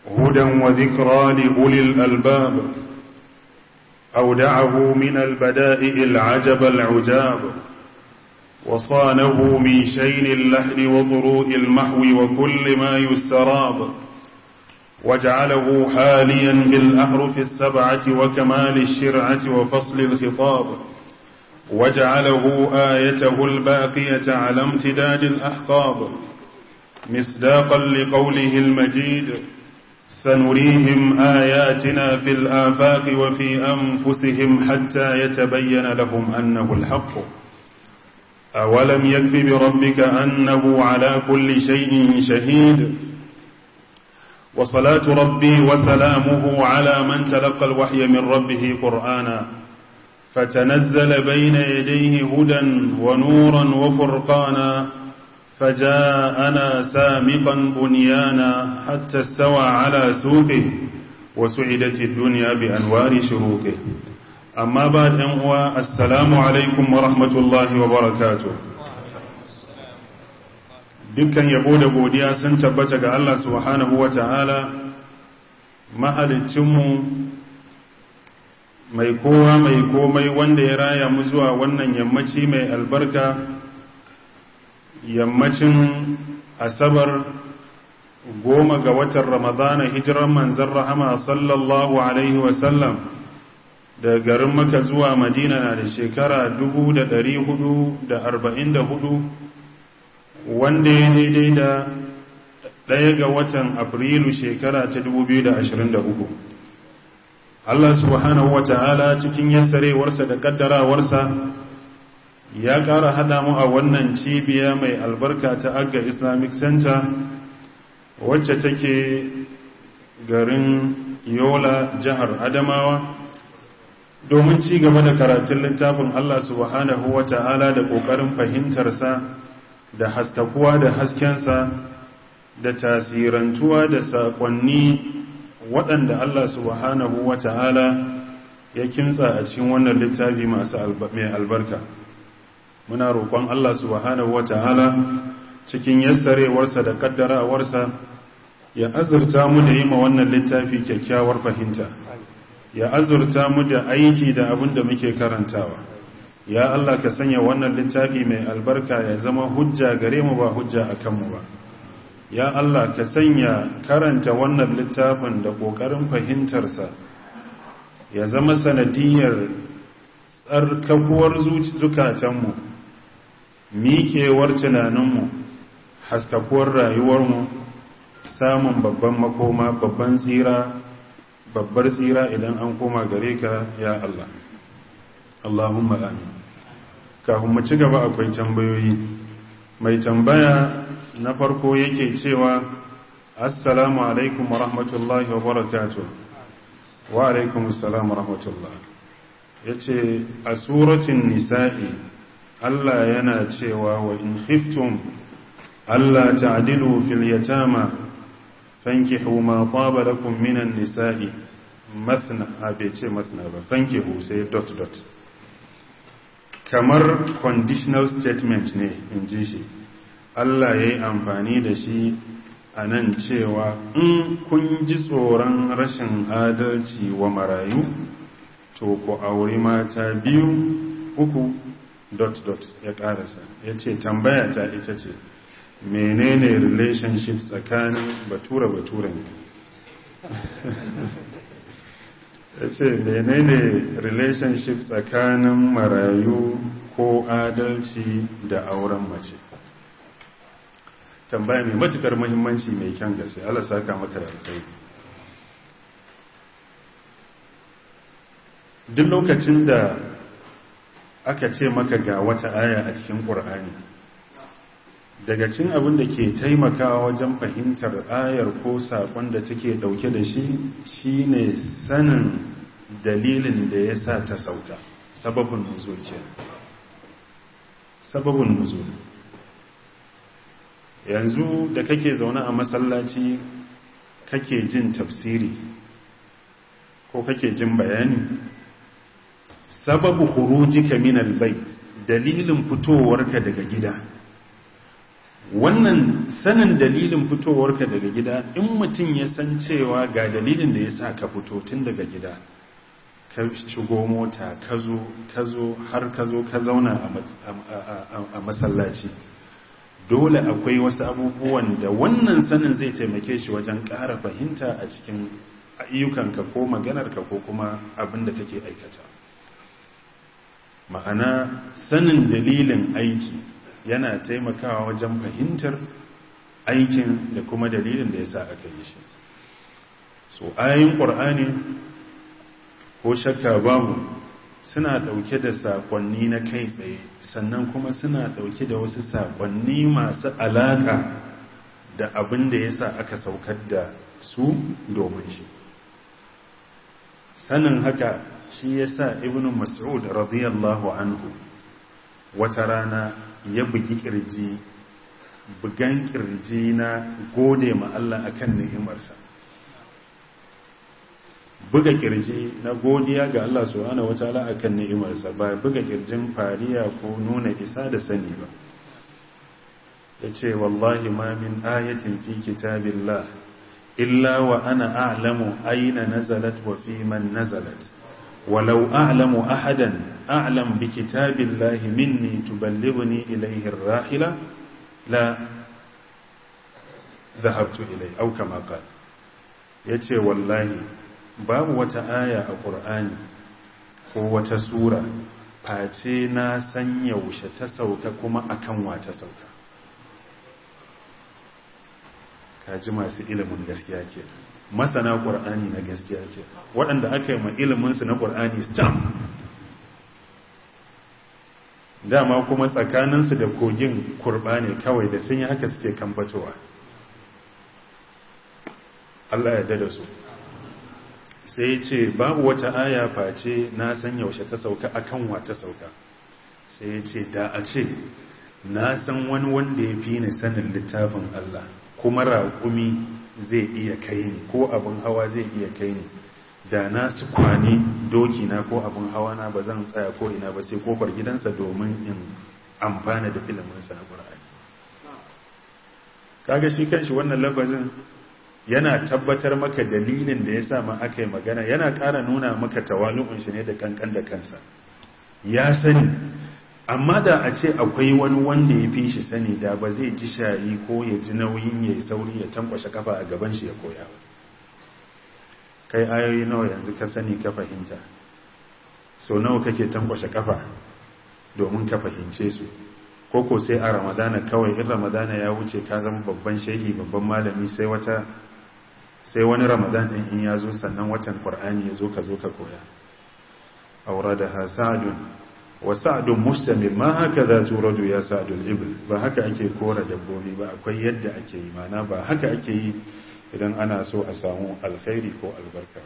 هدى وذكرى لأولي الألباب أودعه من البدائع العجب العجاب وصانه من شين اللحن وضروء المحو وكل ما يستراب وجعله حاليا بالأحرف السبعة وكمال الشرعة وفصل الخطاب وجعله آيته الباقية على امتداد الأحقاب مصداقا لقوله المجيد سنريهم آياتنا في الآفاق وفي أنفسهم حتى يتبين لهم أنه الحق أولم يكف بربك أنه على كل شيء شهيد وصلاة ربي وسلامه على من تلقى الوحي من ربه قرآنا فتنزل بين يديه هدى ونورا وفرقانا فجاءنا سامقا بنيانا حتى استوى على سوقه وسعدت الدنيا بأنوار شروقه أما بعد أنواع السلام عليكم ورحمة الله وبركاته dukkan yabo da godiya sun tabbata ga Allah subhanahu wa ta'ala mahalicinmu mai kowa mai komai wanda ya raya mu zuwa wannan yammaci mai albarka yammacin asabar goma ga watan ramadana hijiran manzan rahama sallallahu alaihi wasallam da garin maka zuwa madina na da shekara 444 wanda ya daidai da ɗaya ga watan afrilu shekara ta 2023 Allah subhanahu wa ta'ala cikin yassarewarsa da ƙaddarawarsa ya ƙara haɗa mu a wannan cibiya mai albarka ta agga islamic center wacce take garin yola jihar adamawa domin ci gaba da karatun littafin Allah subhanahu wa ta'ala da ƙoƙarin fahimtarsa da haskakuwa da haskensa da tasirantuwa da saƙonni waɗanda Allah subhanahu wa ta'ala ya kimtsa a cikin wannan littafi masu mai albarka muna roƙon Allah subhanahu wa ta'ala cikin yassarewarsa da ƙaddarawarsa ya azurta mu da yi ma wannan littafi kyakkyawar fahimta ya azurta mu da aiki da abin da muke karantawa ya Allah ka sanya wannan littafi mai albarka ya zama hujja gare mu ba hujja a kanmu ba ya Allah ka sanya karanta wannan littafin da ƙoƙarin fahimtarsa ya zama sanadiyar tsarkakuwar zukatanmu miƙewar tunaninmu haskakuwar rayuwarmu samun babban makoma babban tsira babbar tsira idan an koma gare ka ya Allah Allahumma amin kafin mu ci gaba akwai tambayoyi mai tambaya na farko yake cewa assalamu alaikum wa rahmatullahi wa barakatuh wa alaikum assalam wa rahmatullah yace a suratul nisa'i Allah yana cewa wa in khiftum alla ta'dilu fil yatama fankihu ma taba lakum minan nisa'i mathna abe ce mathna ba fankihu sai dot dot kamar conditional statement ne in ji shi Allah ya yi amfani da shi a nan cewa in kun ji tsoron rashin adalci wa marayu to ku auri mata biyu uku dot dot ya karasa ya ce tambaya ta ita ce menene relationship tsakanin batura batura ne ya ce menene relationship tsakanin marayu ko adalci da auren mace tambaya mai matukar muhimmanci mai kyan gaske Allah saka maka da alkhairi duk lokacin da aka ce maka ga wata aya a cikin ƙur'ani daga cin abin da ke taimakawa wajen fahimtar ayar ko saƙon da take ɗauke da shi shine sanin dalilin da ya sa ta sauka sababin nuzul ke sababin nuzul yanzu da kake zaune a masallaci kake jin tafsiri ko kake jin bayani sababu khurujika min albayt dalilin fitowarka daga gida wannan sanin dalilin fitowarka daga gida in mutum ya san cewa ga dalilin da ya sa ka fito tun daga gida ka shigo mota ka zo ka zo har ka zo ka zauna a masallaci dole akwai wasu abubuwan da wannan sanin zai taimake shi wajen ƙara fahimta a cikin ayyukanka ko maganarka ko kuma abin da kake aikata ma'ana sanin dalilin aiki yana taimakawa wajen fahimtar aikin da kuma dalilin da ya sa aka yi shi so ayin ƙur'ani ko shakka babu suna ɗauke da saƙonni na kai tsaye sannan kuma suna ɗauke da wasu saƙonni masu alaƙa da abin da ya sa aka saukar da su domin shi sanin haka shi ya sa ibn mas'ud radiyallahu anhu wata rana ya bugi kirji bugan kirji na gode ma Allah akan ni'imarsa buga kirji na godiya ga Allah subhanahu wataala akan ni'imarsa ba buga kirjin fariya ko nuna isa da sani ba yace wallahi ma min ayatin fi kitabillah illa wa ana a'lamu aina nazalat wa fi man nazalat ولو أعلم أحدا أعلم بكتاب الله مني تبلغني إليه الراحلة لا ذهبت إليه أو كما قال yace wallahi babu wata aya a ƙur'ani ko wata sura face na san yaushe ta sauka kuma akan wa ta sauka kaji masu ilimin gaskiya ke masana ƙur'ani na gaskiya ce waɗanda aka yi ma iliminsu na ƙur'ani stamp dama kuma tsakaninsu da kogin kurɓa ne kawai da sun yi haka suke kambatowa Allah ya da su sai ce babu wata aya face na san yaushe ta sauka akan wa ta sauka sai ce da a ce na san wani wanda ya fi ni sanin littafin Allah kuma raƙumi zai iya kai ni ko abin hawa zai iya kai ni da na su kwani doki na ko abin hawa na ba zan tsaya ko ina ba sai kofar gidansa domin in amfana da iliminsa na ƙura'ani kaga shi kanshi wannan lafazin yana tabbatar maka dalilin da ya sa ma aka yi magana yana ƙara nuna maka tawalu'un shi ne da kankan da kansa ya sani amma da a ce akwai wani wanda ya fi shi sani da ba zai ji shayi ko ya ji nauyin ya yi sauri ya tankwashe kafa a gaban shi ya koya ba kai ayoyi nawa yanzu ka sani ka fahimta sau nawa kake tankwashe kafa domin ka fahimce su koko sai a ramadana kawai in ramadana ya wuce ka zama babban shehi babban malami sai wata sai wani ramadan ɗin in ya zo sannan watan ƙwar'ani ya zo ka zo ka koya aura da hasadun wa sa'adun mustamil ma haka za turadu ya sa'adun ibil ba haka ake kora dabbobi ba akwai yadda ake yi mana ba haka ake yi idan ana so a samu alkhairi ko albarka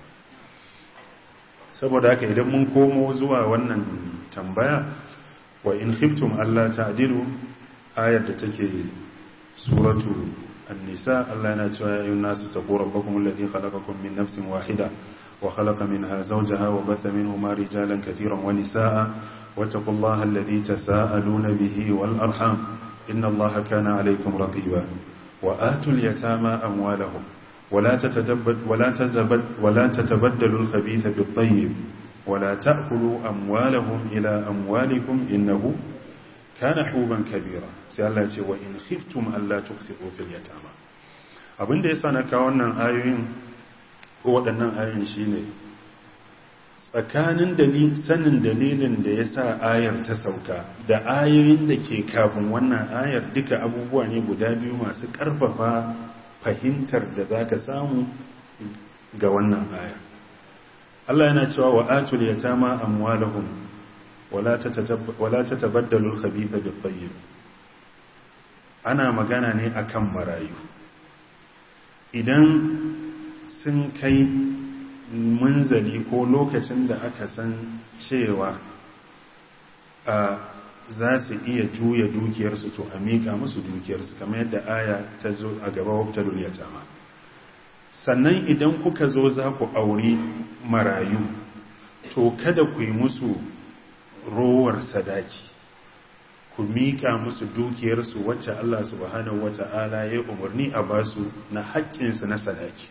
saboda haka idan mun komo zuwa wannan tambaya wa in khiftum Allah ta'dilu ayar da take suratu an-nisa Allah yana cewa ya ayyuhan nasu taqu rabbakum alladhi khalaqakum min nafsin wahida wa khalaqa minha zawjaha wa batha minhuma rijalan katiran wa nisaa wattaqullaha alladhi tasaaluna bihi wal arham inna Allaha kana alaykum raqiba wa atul yatama amwalahum ولا تتدبد ولا تتبد ولا تتبدلوا الخبيث بالطيب ولا تأكلوا أموالهم إلى أموالكم إنه كان حوبا كبيرا sai Allah ce wa in khiftum alla tuksitu fil yatama abin da yasa na kawo wannan ayoyin ko waɗannan ayoyin shine tsakanin dalil sanin dalilin da yasa ayar ta sauka da ayoyin da ke kafin wannan ayar duka abubuwa ne guda biyu masu ƙarfafa fahimtar da zaka samu ga wannan ayar Allah yana cewa wa atul yatama amwalahum wala tatabaddalu al-khabitha bit-tayyib ana magana ne akan marayu idan sun kai munzali ko lokacin da aka san cewa a za su iya juya dukiyarsu to a miƙa musu dukiyarsu kamar yadda aya ta zo a gaba wabtalul yatama sannan idan kuka zo za ku auri marayu to kada ku yi musu rowar sadaki ku miƙa musu dukiyarsu wacce Allah subhanahu wata'ala ya umarni a basu na haƙƙinsu na sadaki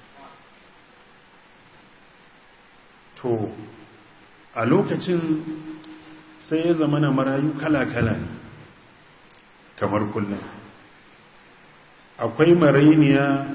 to a lokacin sai ya zama na marayu kala-kala ne kamar kullum akwai marainiya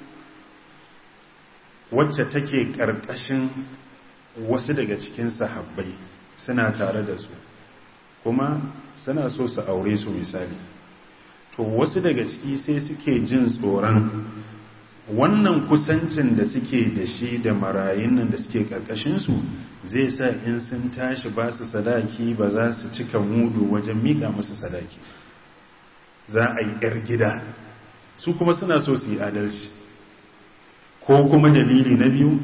wacce take ƙarƙashin wasu daga cikin sahabbai suna tare da su kuma suna so su aure su misali to wasu daga ciki sai suke jin tsoron wannan kusancin da suke da shi da marayun nan da suke ƙarƙashinsu zai sa in sun tashi ba su sadaki ba za su cika mudu wajen miƙa musu sadaki za a yi 'yar gida su kuma suna so su yi adalci ko kuma dalili na biyu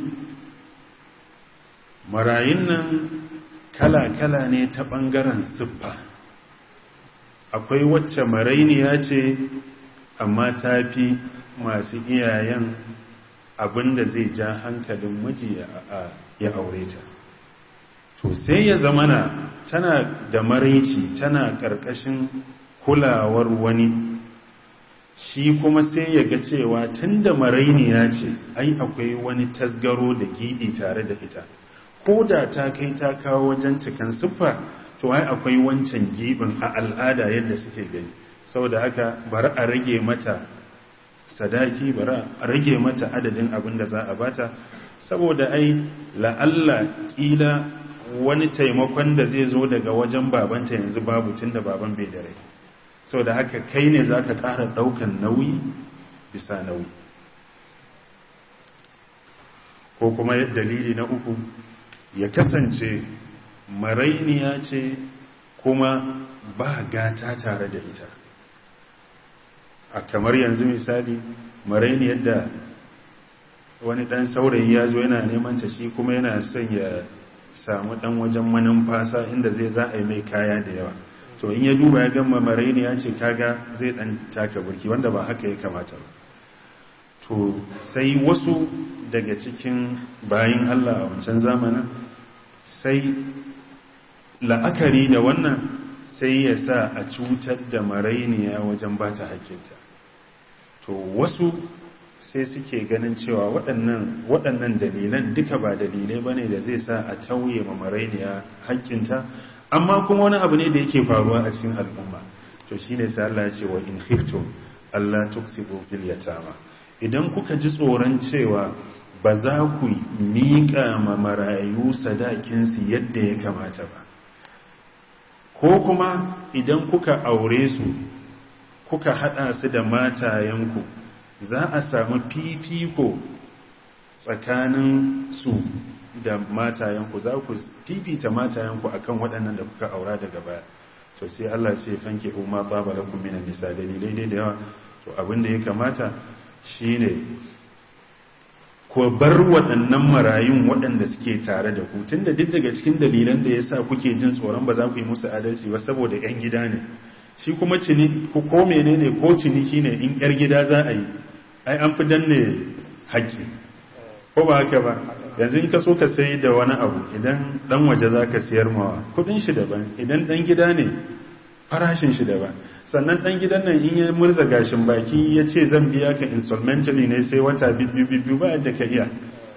marayun nan kala-kala ne ta ɓangaren siffa akwai wacce marainiya ce amma ta fi masu iyayen abinda zai ja hankalin miji ya aure ta to sai ya zamana tana da maraici tana ƙarƙashin kulawar wani shi kuma sai ya ga cewa tun da marainiya ce ai akwai wani tasgaro da giɗi tare da ita ko da ta kai ta kawo wajen cikin siffa to ai akwai wancan giɓin a al'ada yadda suke gani saboda haka bari a rage mata sadaki bari a rage mata adadin abin da za a bata saboda ai la'alla ƙila wani taimakon da zai zo daga wajen babanta yanzu babu tun da baban bai da rai sau da haka kai ne za ka ƙara ɗaukan nauyi bisa nauyi ko kuma dalili na uku ya kasance marainiya ce kuma ba gata tare da ita a kamar yanzu misali marainiyar da wani ɗan saurayi ya zo yana neman ta shi kuma yana son ya samu ɗan wajen manumfasa inda zai za a yi mai kaya da yawa to in ya duba ya gama maraini ya ce kaga zai dan taka burki wanda ba haka ya kamata ba to sai wasu daga cikin bayin Allah a wancan zamanin sai la'akari da wannan sai ya sa a cutar da marainiya wajen ba ta hakinta to wasu sai suke ganin cewa waɗannan waɗannan dalilan duka ba dalilai bane da zai sa a tauye ma marainiya hakkinta amma kuma wani abu ne da yake faruwa a cikin al'umma to shine sai Allah ya ce wa in khiftum Allah tuksibu fil yatama idan kuka ji tsoron cewa ba za ku miƙa ma marayu sadakin su yadda ya kamata ba ko kuma idan kuka aure su kuka hada su da matayenku za a samu fifiko tsakanin su da matayenku za ku fifita matayenku akan waɗannan da kuka aura daga baya to sai Allah ce fanke umma baba lakum minan nisa dalilai dai da yawa to abin da ya kamata shine ko bar waɗannan marayun waɗanda suke tare da ku tunda duk daga cikin dalilan da yasa kuke jin tsoron ba za ku yi musu adalci ba saboda ƴan gida ne shi kuma cini ko ko menene ko ciniki ne in ƴar gida za a yi ai an fi danne haƙƙi ko ba haka ba yanzu in ka so ka sai da wani abu idan dan waje za ka siyar mawa kudin shi daban idan dan gida ne farashin shi daban sannan dan gidan nan in ya murza gashin baki ya ce zan biya ka insolmentally ne sai wata biyu ba yadda ka iya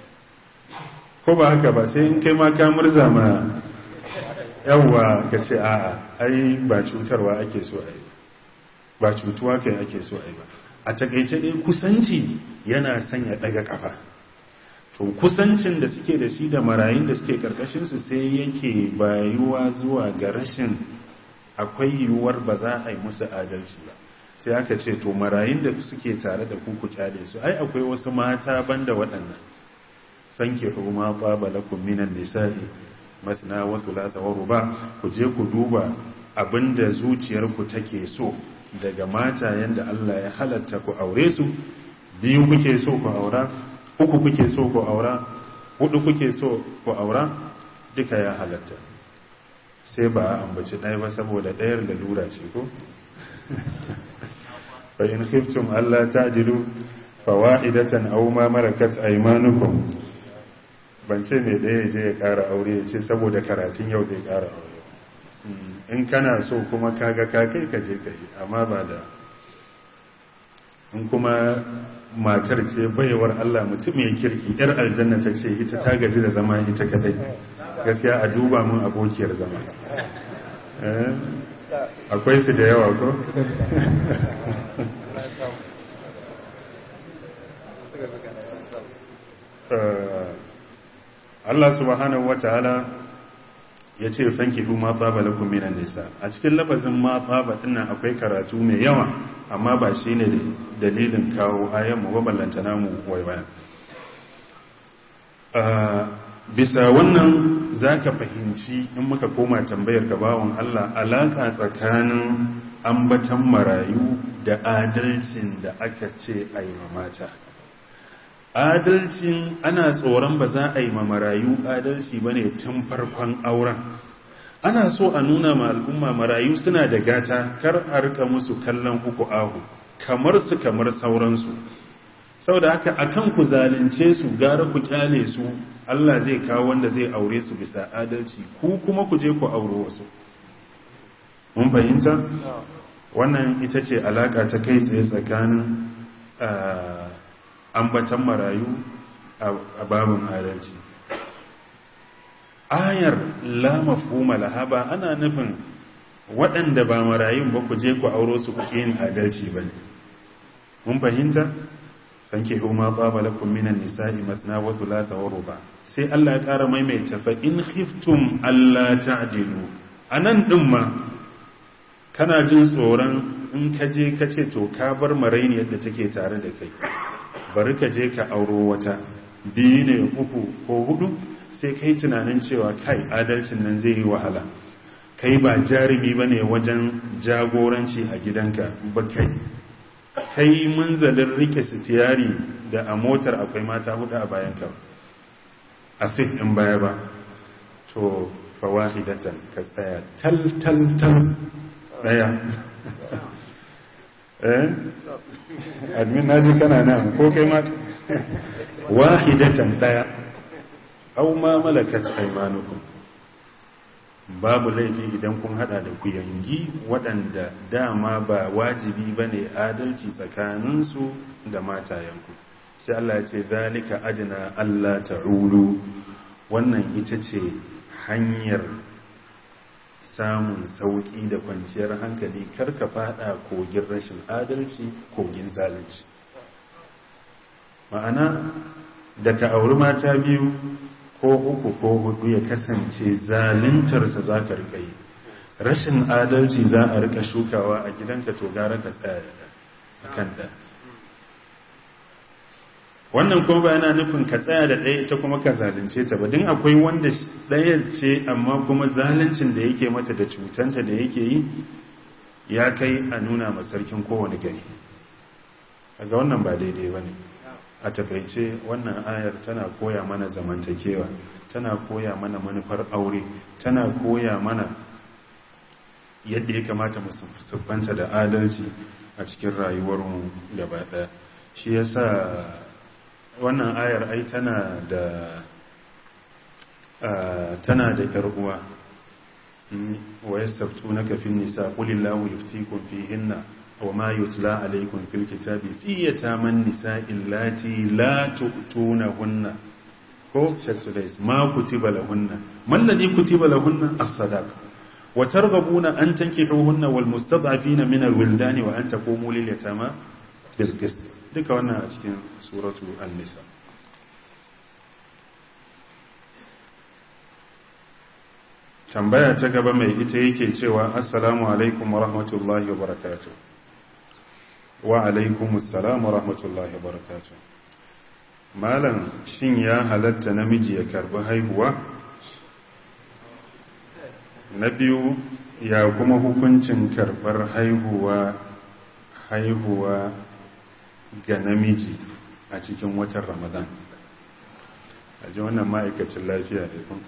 ko ba haka ba sai in kai ma ka murza ma yawwa ka ce a'a ai ba cutarwa ake so a yi ba cutuwa kai ake so a yi ba a takaice dai kusanci yana sanya daga kafa to kusancin da suke da shi da marayun da suke karkashinsu sai yake bayuwa zuwa ga rashin akwai yiwuwar ba za a yi musu adalci ba sai aka ce to marayun da suke tare da kuku kyale su ai akwai wasu mata banda waɗannan sanke kuma baba lakum minan nisa'i matna wa thulatha wa ruba ku je ku duba abinda zuciyarku take so daga mata yanda Allah ya halatta ku aure su biyu kuke so ku aura uku kuke so ku aura hudu kuke so ku aura duka ya halatta sai ba a ambaci ɗaya ba saboda ɗayar da lura ce ko fa in khiftum alla ta'dilu fawa'idatan aw ma malakat aymanukum ban ce mai ɗaya je ya ƙara aure ya ce saboda karatun yau zai ƙara aure in kana so kuma kaga kakai ka je ka yi amma ba da in kuma matar ce baiwar Allah mutum ya kirki yar aljanna ta ce ita ta gaji da zama ita kadai gaskiya a duba mun abokiyar zama akwai su da yawa ko Allah subhanahu wa ta'ala ya ce fanki du ma tsaba lakum minan nisa a cikin lafazin ma tsaba dinnan akwai karatu mai yawa amma ba shine dalilin kawo ayan mu ballanta namu waiwaya bisa wannan zaka fahimci in muka koma tambayar gabawan Allah alaka tsakanin ambatan marayu da adalcin da aka ce a yi mata adalcin ana tsoron ba za a yi ma marayu adalci ba ne tun farkon auren ana so a nuna ma al'umma marayu suna da gata kar a rika musu kallon uku ahu kamar su kamar sauransu sau da haka akan ku zalunce su gara ku kyale su Allah zai kawo wanda zai aure su bisa adalci ku kuma ku je ku auro wasu mun fahimta wannan ita ce alaka ta kai tsaye tsakanin ambatan marayu a babin adalci ayar la mafhuma laha ba ana nufin waɗanda ba marayun ba ku je ku auro su ku yin adalci ba ne mun fahimta fanke huma baba lakum minan nisa'i mathna wa thulatha wa ruba sai Allah ya ƙara maimaita fa in khiftum alla ta'dilu anan din ma kana jin tsoron in ka je ka ce to ka bar maraini yadda take tare da kai bari ka je ka auro wata biyu ne uku ko hudu sai kai tunanin cewa kai adalcin nan zai yi wahala kai ba jarumi ba ne wajen jagoranci a gidanka ba kai kai munzalin rike sitiyari da a motar akwai mata hudu a bayanka a sit in baya ba to fawahidatan ka tsaya tal tal tal daya eh admin naji kana nan ko kai ma wahidatan daya aw ma malakat aymanukum babu laifi idan kun hada da kuyangi waɗanda dama ba wajibi bane adalci tsakaninsu da matayenku sai Allah ya ce zalika adna Allah ta'ulu wannan ita ce hanyar samun sauƙi da kwanciyar hankali karka fada kogin rashin adalci kogin zalunci ma'ana da ka auri mata biyu ko uku ko hudu ya kasance zaluntarsa za ka rika yi rashin adalci za a rika shukawa a gidanka to gara ka tsaya a kan da wannan kuma ba yana nufin ka tsaya da ɗaya ita kuma ka zalunce ta ba din akwai wanda ɗaya ce amma kuma zaluncin da yake mata da cutanta da yake yi ya kai a nuna ma sarkin kowane gari ga wannan ba daidai ba ne a takaice wannan ayar tana koya mana zamantakewa tana koya mana manufar aure tana koya mana yadda ya kamata mu siffanta da adalci a cikin rayuwarmu gaba ɗaya shi yasa wannan ayar ai tana da tana da ƴar uwa wa yastaftunaka fin nisa qulillahu yuftikum fihinna wa ma yutla alaykum fil kitabi fi yataman nisa illati la tu'tunahunna ko shek sudais ma kutiba lahunna man ladhi kutiba lahunna as-sadaq wa targhabuna an tankihuhunna wal mustad'afina min al-wildani wa an taqumu lil yatama bil qist duka wannan a cikin suratu an-nisa tambaya ta gaba mai ita yake cewa assalamu alaikum wa rahmatullahi wa barakatuh wa alaikum assalam wa rahmatullahi wa barakatuh malam shin ya halatta namiji ya karbi haihuwa na biyu ya kuma hukuncin karbar haihuwa haihuwa ga namiji a cikin watan ramadan a ji wannan ma'aikacin lafiya da kun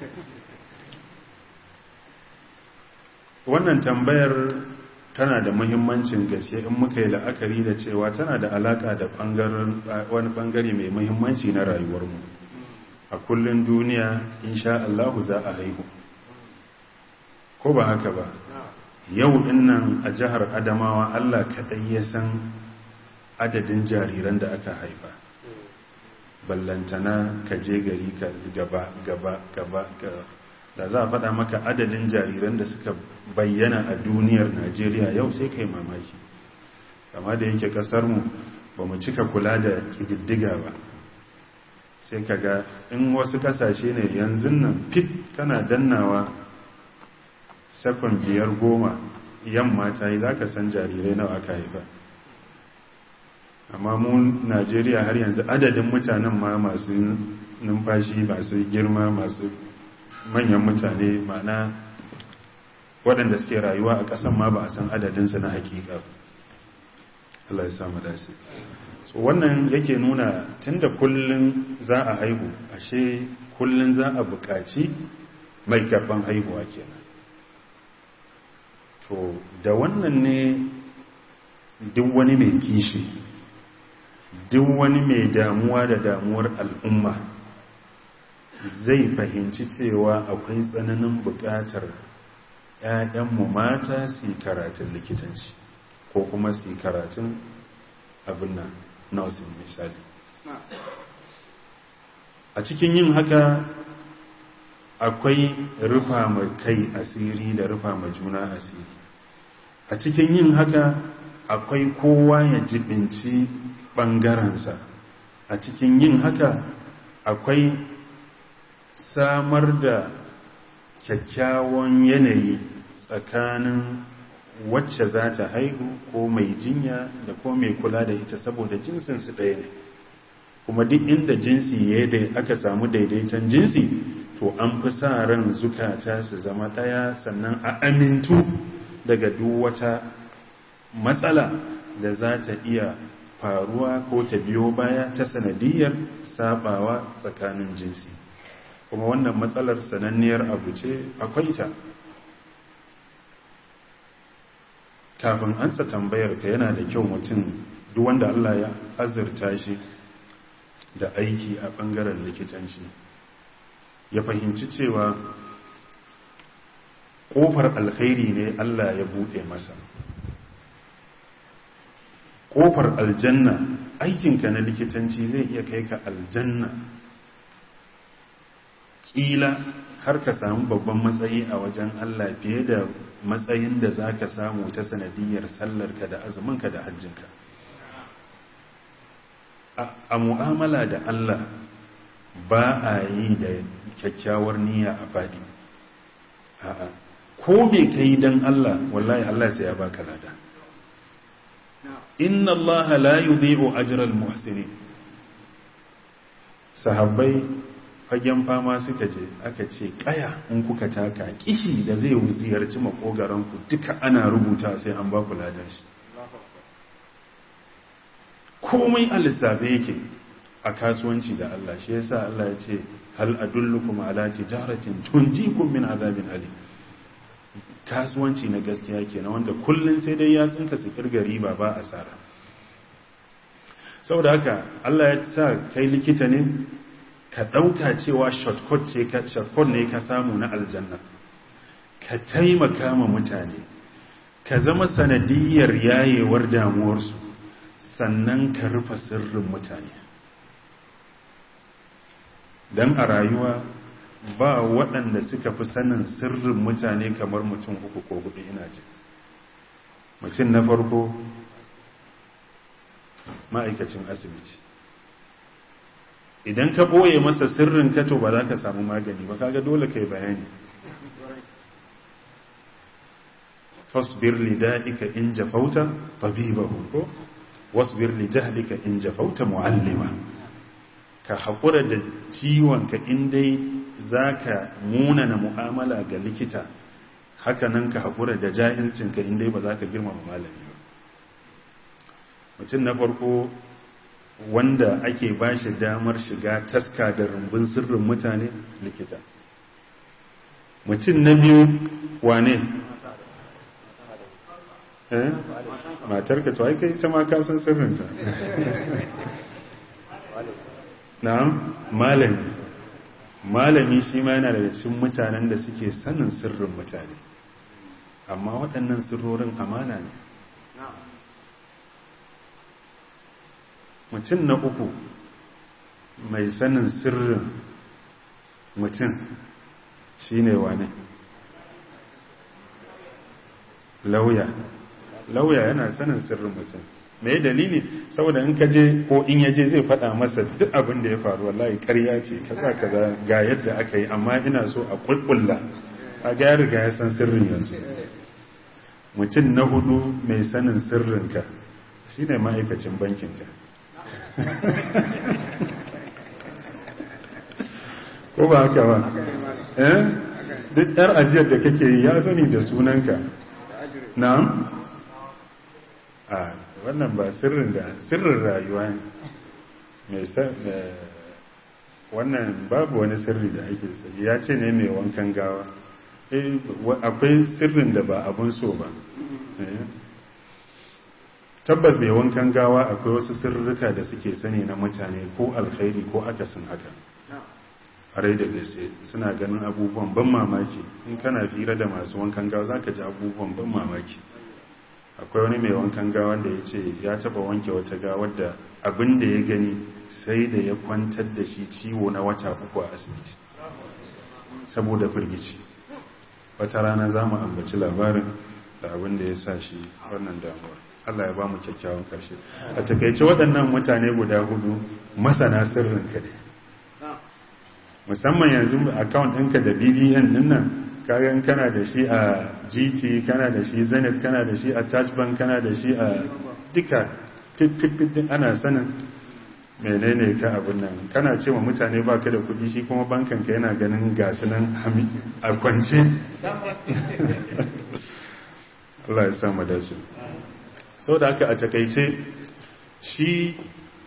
wannan tambayar tana da muhimmancin gaske in muka yi la'akari da cewa tana da alaka da wani bangare mai muhimmanci na rayuwarmu a kullum duniya insha Allahu za a haihu ko ba haka ba yau dinnan a jihar adamawa allah kaɗai ya san adadin jariran da aka haifa ballantana ka je gari ka gaba gaba gaba da za a faɗa maka adadin jariran da suka bayyana a duniyar najeriya yau sai kai mamaki kama da yake ƙasarmu ba mu cika kula da ƙididdiga ba sai ka ga in wasu ƙasashe ne yanzu nan fit kana dannawa sakon biyar goma yamma ta yi za ka san jarirai nawa aka haifa amma mu najeriya har yanzu adadin mutanen ma masu numfashi masu girma masu manyan mutane mana waɗanda suke rayuwa a ƙasan ma ba a san adadinsu na hakika Allah ya samu dace so wannan yake nuna tunda kullun za a haihu ashe kullun za a buƙaci mai karban haihuwa kenan to da wannan ne duk wani mai kishi duk wani mai damuwa da damuwar al'umma zai fahimci cewa akwai tsananin buƙatar ‘ya'yanmu mata su yi karatun likitanci ko kuma su yi karatun abin nan nursing misali a cikin yin haka akwai rufa ma kai asiri da rufa ma juna asiri a cikin yin haka akwai kowa ya jibinci ɓangarensa a cikin yin haka akwai samar da kyakkyawan yanayi tsakanin wacce za ta haihu ko mai jinya da ko mai kula da ita saboda jinsinsu ɗaya ne kuma duk inda jinsi ya da aka samu daidaiton jinsi to an fi sa ran zukata su zama ɗaya sannan a amintu daga duk wata matsala da za ta iya faruwa ko ta biyo baya ta sanadiyar sabawa tsakanin jinsi kuma wannan matsalar sananniyar abu ce akwai ta kafin ansa tambayar ka yana da kyau mutum duk wanda Allah ya azurta shi da aiki a bangaren likitanci ya fahimci cewa kofar alkhairi ne Allah ya bude masa kofar aljanna aikinka na likitanci zai iya kai ka aljanna kila har ka samu babban matsayi a wajen Allah fiye da matsayin da za ka samu ta sanadiyar sallarka da azuminka da hajjinka a mu'amala da Allah ba a yi da kyakkyawar niyya a faɗi a'a ko me kai dan Allah wallahi Allah sai ya baka lada inna Allah la yudhi'u ajral muhsinin sahabbai fagen fama suka je aka ce kaya in kuka taka kishi da zai ziyarci makogaranku duka ana rubuta sai an ba ku ladan shi komai a lissafe yake a kasuwanci da Allah shi yasa Allah ya ce hal adullukum ala tijaratin tunjikum min azabin alim kasuwanci na gaskiya kenan wanda kullun sai dai ya tsinka su kirga riba ba asara saboda haka Allah ya sa kai likita ne ka ɗauka cewa shortcut ce ka shortcut ne ka samu na aljanna ka taimaka ma mutane ka zama sanadiyar yayewar damuwarsu sannan ka rufe sirrin mutane don a rayuwa ba waɗanda suka fi sanin sirrin mutane kamar mutum uku ko hudu ina ji mutum na farko ma'aikacin asibiti idan ka ɓoye masa sirrin kato ba za ka samu magani ba kaga dole ka yi bayani fasbir li da'ika in jafauta tabibahu ko wasbir li jahlika in jafauta muallima ka haƙura da ciwonka in dai zaka munana mu'amala ga likita hakanan ka haƙura da jahilcinka in dai ba za ka girmama malami ba mutum na farko wanda ake ba shi damar shiga taska da rumbun sirrin mutane likita mutum na biyu wane eh matarka to ai kai ta ma ka san sirrinta na'am malami malami shi ma yana daga cikin mutanen da suke sanin sirrin mutane amma waɗannan sirrorin amana ne mutum na uku mai sanin sirrin mutum shine wane lauya lauya yana sanin sirrin mutum mai dalili saboda in ka je ko in yaje zai faɗa masa duk abin da ya faru wallahi ƙarya ce kaza kaza ga yadda aka yi amma ina so a kulkulla a ga ya riga ya san sirrin yanzu mutum na hudu mai sanin sirrinka shine ma'aikacin bankinka ko ba haka ba eh duk yar ajiyar da kake yi ya sani da sunanka na'am a wannan ba sirrin da sirrin rayuwa ne mai wannan babu wani sirri da ake sai ya ce ne mai wankan gawa akwai sirrin da ba abun so ba tabbas mai wankan gawa akwai wasu sirrika da suke sani na mutane ko alkhairi ko akasin haka harai da gaske suna ganin abubuwan ban mamaki in kana fira da masu wankan gawa za ka ji abubuwan ban mamaki akwai wani mai wankan gawa da ya ce ya taba wanke wata gawar da abin da ya gani sai da ya kwantar da shi ciwo na wata uku a asibiti saboda firgici wata rana za mu ambaci labarin da abin da ya sa shi wannan damuwar Allah ya ba mu kyakkyawan karshe a takaice waɗannan mutane guda hudu masana sirrin ka ne musamman yanzu account ɗinka da bbn ɗin nan kayan kana da shi a gt kana da shi zenith kana da shi a touch bank kana da shi a duka fit ana sanin menene ka abin nan kana ce wa mutane ba ka da kudi shi kuma bankanka yana ganin gasu nan a kwance Allah ya sa mu dace sau da haka a takaice shi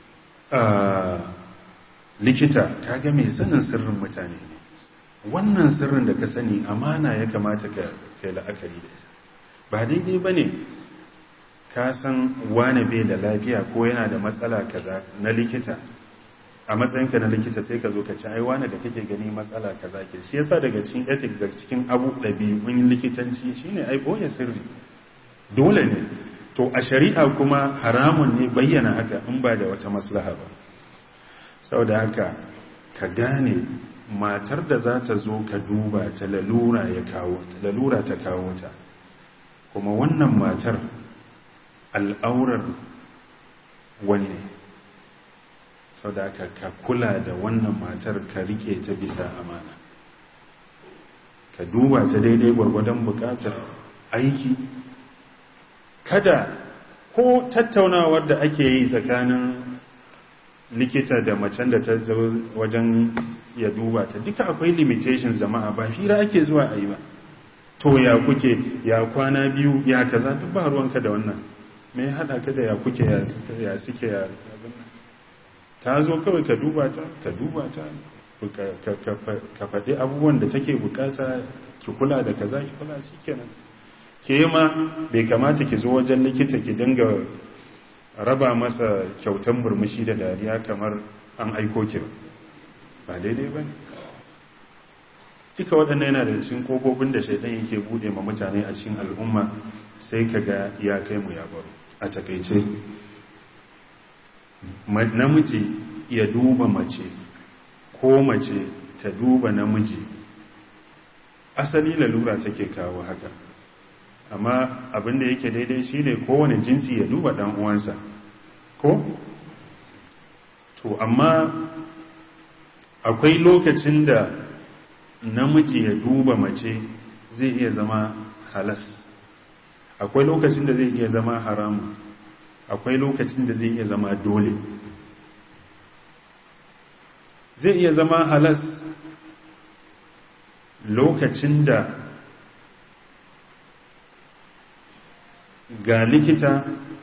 likita kaga mai sanin sirrin mutane wannan sirrin da ka sani amana ya kamata ka kai la'akari da ita ba daidai ba ne ka san wane bai da lafiya ko yana da matsala kaza na likita a matsayinka na likita sai ka zo ka ci ai wane da kake gani matsala kaza ke shi yasa daga cikin ethics da cikin abu ɗabi'un likitanci shine ai boye sirri dole ne to a shari'a kuma haramun ne bayyana haka in ba da wata maslaha ba saboda haka ka gane matar da za ta zo ka duba ta lalura ya kawo ta lalura ta kawo ta kuma wannan matar al'aurar wani ne sau da aka ka kula da wannan matar ka rike ta bisa amana ka duba ta daidai gwargwadon bukatar aiki kada ko tattaunawar da ake yi tsakanin likita da macen da ta zo wajen ya duba ta duka akwai limitations jama'a ba hira ake zuwa a yi ba to ya kuke ya kwana biyu ya kaza duk ba ruwanka da wannan me ya hada ka da ya kuke ya suke ya ta zo kawai ka duba ta ka duba ta ka faɗi abubuwan da take bukata ki kula da kaza ki kula shi kenan ke ma bai kamata ki zo wajen likita ki dinga raba masa kyautan murmushi da dariya kamar an aiko ki ba daidai ba ne duka waɗannan yana da cikin ƙofofin da shaidan yake buɗe ma mutane a cikin al'umma sai ka ga ya kai mu ya baro a takaice namiji ya duba mace ko mace ta duba namiji asali lalura take kawo haka amma abinda yake daidai shine kowane jinsi ya duba ɗan uwansa ko to amma akwai lokacin da namiji ya duba mace zai iya zama halas akwai lokacin da zai iya zama haramu akwai lokacin da zai iya zama dole zai iya zama halas lokacin da ga likita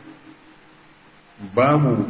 babu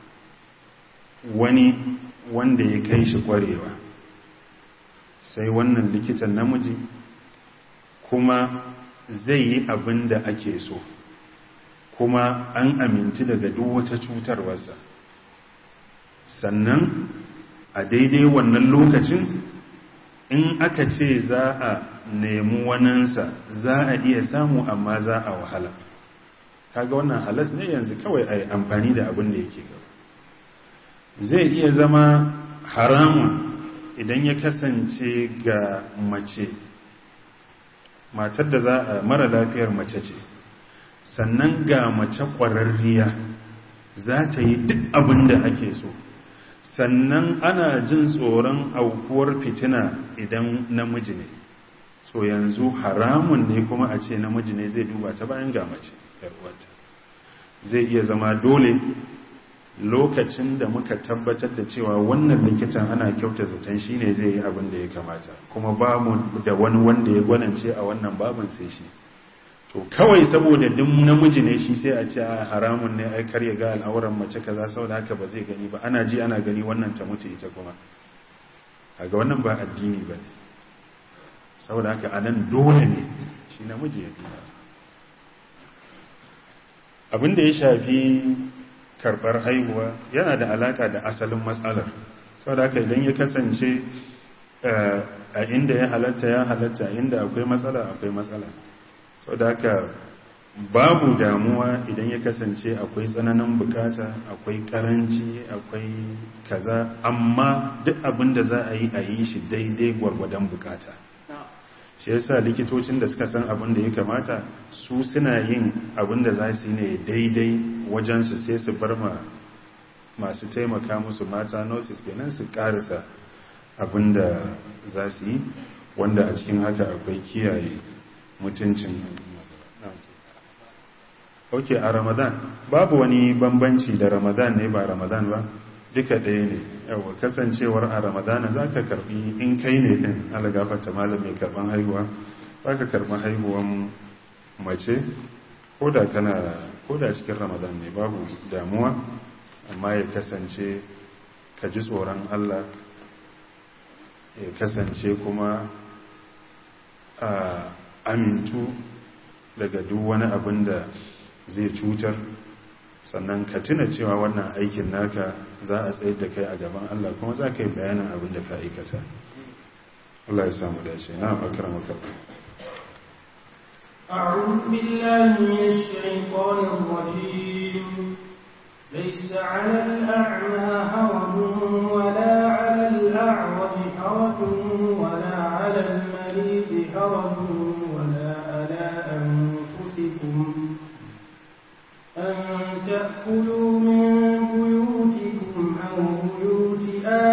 wani wanda ya kai shi kwarewa sai wannan likitan namiji kuma zai yi abin da ake so kuma an aminti daga duk wata cutarwarsa sannan a daidai wannan lokacin in aka ce za a nemi waninsa za a iya samu amma za a wahala kaga wannan halas ne yanzu kawai a yi amfani da abin da yake gaba zai iya zama haramun idan ya kasance ga mace matar da za a mara lafiyar mace ce sannan ga mace ƙwararriya za ta yi duk abin da ake so sannan ana jin tsoron aukuwar fitina idan namiji ne so yanzu haramun ne kuma a ce namiji ne zai duba ta bayan ga mace yarwata zai iya zama dole lokacin da muka tabbatar da cewa wannan likitan ana kyauta zaton shi ne zai yi abin da ya kamata kuma ba mu da wani wanda ya gwanance a wannan babin sai shi to kawai saboda duk namiji ne shi sai a ce a haramun ne ai kar ya ga al'auran mace kaza saboda haka ba zai gani ba ana ji ana gani wannan ta mutu ita kuma kaga wannan ba addini ba ne saboda haka anan dole ne shi namiji ya duba abin da ya shafi karbar haihuwa yana da alaka da asalin matsalar saboda haka idan ya kasance a inda ya halatta ya halatta inda akwai matsala akwai matsala sau da haka babu damuwa idan ya kasance akwai tsananin bukata akwai karanci akwai kaza amma duk abin da za a yi a yi shi daidai gwargwadon bukata shi yasa likitocin da suka san abin da ya kamata su suna yin abin da za su yi ne daidai wajensu sai su bar ma masu taimaka musu mata nurses kenan su karisa abin da za su yi wanda a cikin haka akwai kiyaye mutuncin ok a ramadan babu wani bambanci da ramadan ne ba ramadan ba duka ɗaya ne yawa kasancewar a ramadana za ka karbi in kai ne ɗin alagafata malam mai karban haihuwa za ka karbi haihuwan mace ko da kana ko da cikin ramadan ne babu damuwa amma ya kasance ka ji tsoron allah ya kasance kuma a amintu daga duk wani abin da zai cutar sannan ka tuna cewa wannan aikin naka za a tsayar da kai a gaban Allah kuma za ka yi bayanin abin da ka aikata Allah ya samu dace na akram ka أعوذ بالله من الشيطان الرجيم ليس على الأعمى حرج ولا على الأعرج حرج ولا على المريض حرج ولا على أنفسكم أن تأكلوا من بيوتكم أو بيوت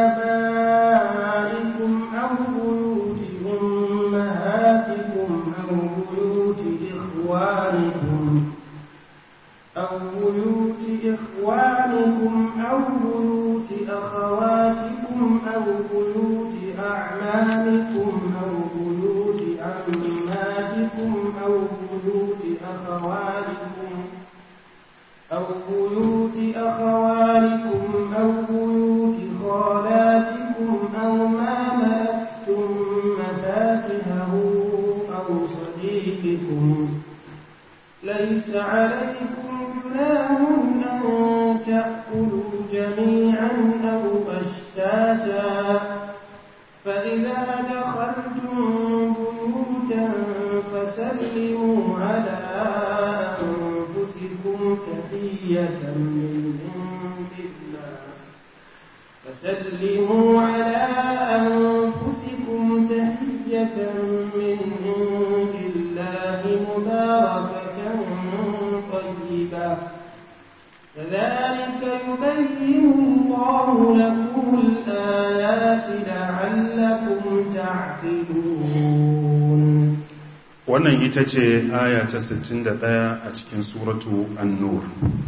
آبائكم أو بيوت أمهاتكم أو بيوت إخوانكم أو بيوت إخوانكم أو بيوت أخواتكم أو بيوت أعمامكم أو بيوت عماتكم أو بيوت أخوالكم أو بيوت أخوالكم أو بيوت خالاتكم أو ما ملكتم مفاتحه أو صديقكم ليس عليكم جناح أن تأكلوا جميعا أو أشتاتا فإذا دخلتم بيوتا فسلموا على أنفسكم تحية من عند الله فسلموا على أنفسكم تحية من عند الله مباركة طيبة كذلك يبين الله لكم الآيات لعلكم تعقلون wannan ita ce aya ta 61 a cikin suratu an-nur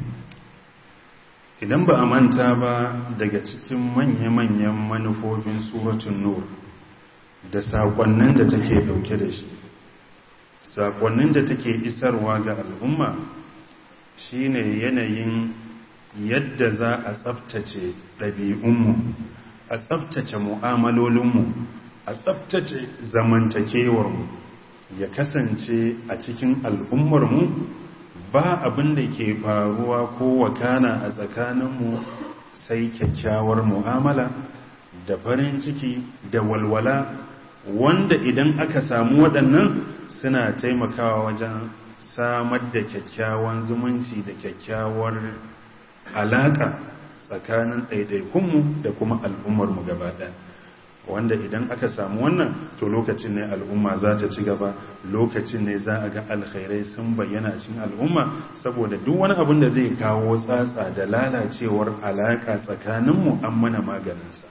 idan ba a manta ba daga cikin manya-manyan manufofin suratun nur da saƙonnin da take dauke da shi saƙonnin da take isarwa ga al'umma shine yanayin yadda za a tsabtace ɗabi'unmu a tsabtace mu'amalolinmu a tsabtace zamantakewarmu ya kasance a cikin al'ummarmu ba abin da ke faruwa ko wakana a tsakaninmu sai kyakkyawar mu'amala da farin ciki da walwala wanda idan aka samu waɗannan suna taimakawa wajen samar da kyakkyawan zumunci da kyakkyawar alaƙa tsakanin ɗaiɗaikunmu da kuma al'ummarmu gaba ɗaya wanda idan aka samu wannan to lokacin ne al'umma za ta ci gaba lokacin ne za a ga alkhairai sun bayyana cikin al'umma saboda duk wani abin da zai kawo tsatsa da lalacewar alaƙa tsakaninmu an mana maganinsa